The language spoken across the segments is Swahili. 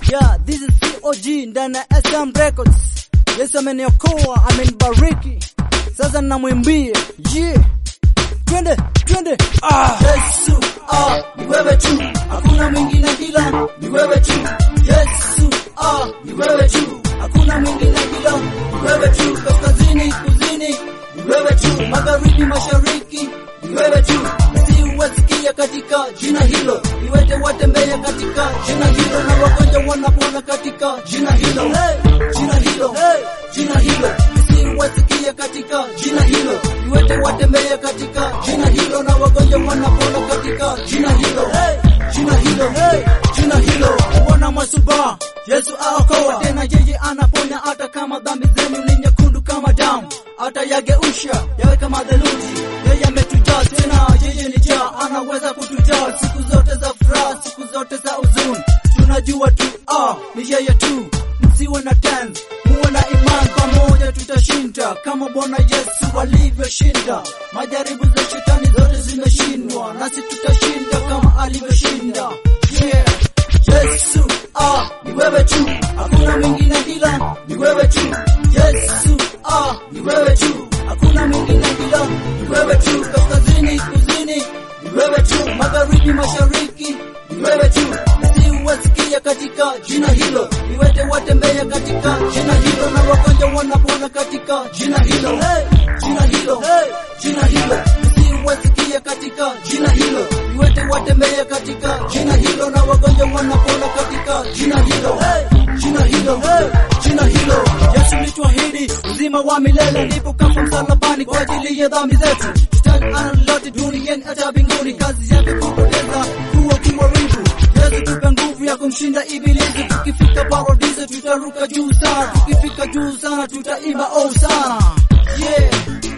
Yeah, this is COG ndani ya SM Records. Yesu ameniokoa, amenibariki. Sasa namwimbie. Yeah. Twende, twende. Ah. Yesu, ah, ni wewe tu, hakuna mwingine ila ni wewe tu. Yesu, ah, ni wewe tu, hakuna mwingine ila ni wewe tu. Kaskazini, kusini, ni wewe tu. Magharibi, mashariki, ni wewe tu. Siwasikia katika jina hilo, iwete watembea katika jina hilo, na wagonjwa wanapona katika jina hilo, hey, jina hilo, hey, jina hilo. Siwasikia katika jina hilo, iwete watembea katika jina hilo, na wagonjwa wanapona katika jina hilo, hey, jina hilo, hey, jina hilo. Bwana Masuba, Yesu aokoa tena, yeye anaponya hata kama dhambi zenu ni nyekundu kama damu, hata yageusha yawe kama theluji. Yeye ametujaa tena, yeye ni jaa, anaweza kutujaa siku zote za furaha, siku zote za huzuni. Tunajua tu ah, ni yeye tu, msiwe na tense, muwe na imani, pamoja tutashinda kama Bwana Yesu alivyoshinda. Majaribu za shetani zote zimeshindwa, nasi tutashinda kama alivyoshinda. Yeah. Yesu, ah, ni wewe tu, hakuna mwingine ila ni wewe tu. Yesu, ah, ni wewe tu, hakuna mwingine ila ni wewe tu. Kaskazini, kusini, ni wewe tu. Magharibi, mashariki, ni wewe tu. Siwasikia katika jina hilo, niwete watembea katika jina hilo, na wagonjwa wanapona katika jina hilo, hey, jina hilo, hey, jina hilo. Siwasikia katika jina hilo, niwete watembea katika jina hilo, na wagonjwa wanapona katika jina hilo, hey, jina hilo, hey, jina hilo. Yesu nituahidi uzima wa milele, ndipo kafa msalabani kwa ajili ya dhambi zetu. Shetani ana lolote duniani hata mbinguni, kazi yake kupoteza, kuwa kuharibu. Yesu tupe nguvu ya kumshinda ibilisi, tukifika paradiso tutaruka juu sana, tukifika juu sana tutaimba oh sana. Yeah,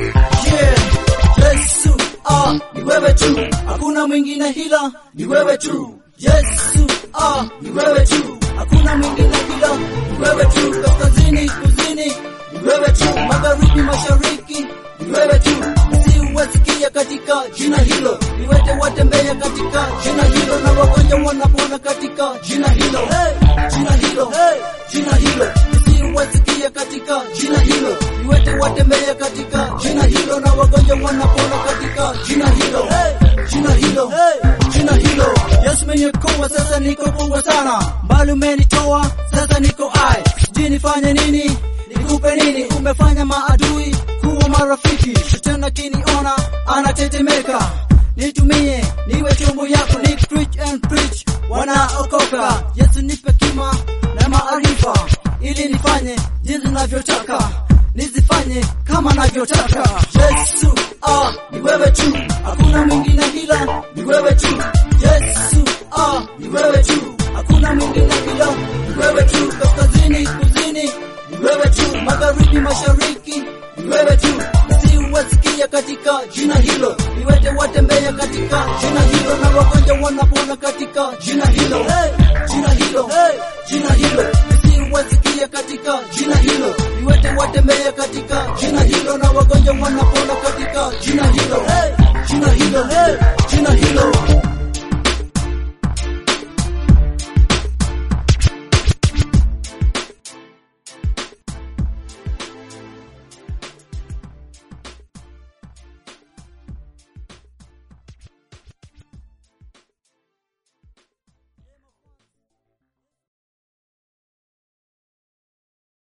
yeah. Yesu, ah, ni wewe tu, hakuna mwingine ila ni wewe tu. Yesu, ah, ni wewe tu, hakuna mwingine ila ni wewe tu. Kaskazini, kusini, ni wewe tu. Magharibi, mashariki, ni wewe tu. Siwasikia katika jina hilo, niwete watembea katika jina hilo, na wagonjwa wanapona katika jina hilo, hey, jina hilo, hey, jina hilo. Siwasikia katika jina hilo, niwete watembea katika jina hilo, na wagonjwa wanapona katika jina hilo, hey, jina hilo, hey, jina hilo. Yesu meniokoa, sasa niko poa sana, mbali umenitoa, sasa niko hai, sijui nifanye nini, nikupe nini? Umefanya maadui kuwa marafiki, shetani akiniona anatetemeka. Nitumie niwe chombo yako, ni preach and preach, wanaokoka. Yesu nipe kima na maarifa, ili nifanye jinsi navyotaka, nizifanye kama navyotaka. Yesu, ah, ni wewe tu, hakuna mwingine ila ni wewe tu. Yesu, ah, ni wewe tu, hakuna mwingine ila ni wewe tu. Kaskazini, kusini, ni wewe tu. Magharibi, mashariki, ni wewe tu. Siwasikia katika jina hilo, niwete watembea katika jina hilo, na wagonjwa wanapona katika jina hilo, hey, jina hilo, hey, jina hilo. Siwasikia katika jina hilo, niwete watembea katika jina hilo, na wagonjwa wanapona katika jina hilo.